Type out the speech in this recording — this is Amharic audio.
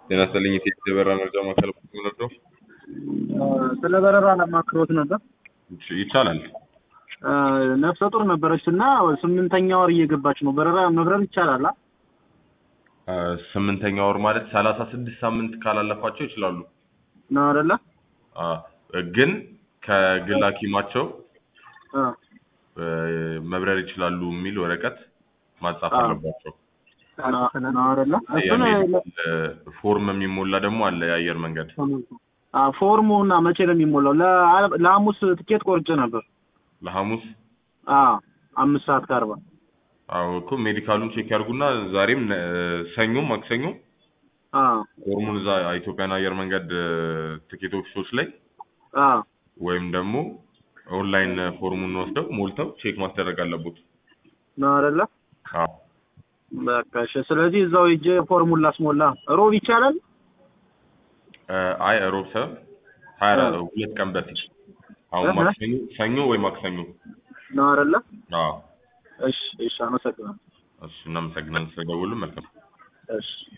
ጤና ይስጥልኝ የቴሌ በራ መረጃ ማዕከል ነው። ስለ በረራ ለማክሮት ነበር። ይቻላል። ነፍሰ ጡር ነበረች እና ስምንተኛ ወር እየገባች ነው። በረራ መብረር ይቻላል? አ? ስምንተኛ ወር ማለት ሰላሳ ስድስት ሳምንት ካላለፋቸው ይችላሉ። ነው አይደለ? አ፣ ግን ከግል ሐኪማቸው አ፣ መብረር ይችላሉ የሚል ወረቀት ማጻፍ አዎ። አለባቸው። ነው አይደለ? እሱን የሚል ፎርም የሚሞላ ደግሞ አለ የአየር መንገድ። አ፣ ፎርሙ እና መቼ ነው የሚሞላው? ለ- ለሐሙስ ትኬት ቆርጬ ነበር። ለሐሙስ አ አምስት ሰዓት ከአርባ አዎ እኮ ሜዲካሉን ቼክ ያድርጉና ዛሬም ነ- ሰኞም ማክሰኞም አ ፎርሙን እዛ ኢትዮጵያን አየር መንገድ ትኬት ኦፊሶች ላይ አ ወይም ደግሞ ኦንላይን ፎርሙን ወስደው ሞልተው ቼክ ማስደረግ አለቦት። ነው አይደለ? አዎ በቃ እሺ። ስለዚህ እዛው ሂጅ ፎርሙን ላስሞላ። ሮብ ይቻላል? እ፣ አይ ሮብ ሰብ ሀያ አራት ሁለት ቀን በፊት አሁን እህ። ማክሰኞ ሰኞ ወይ ማክሰኞ። ነው አይደለ? አዎ እሺ፣ እሺ። አመሰግናለሁ። እሱ እናመሰግናለን ስለደወሉ መልካም እሺ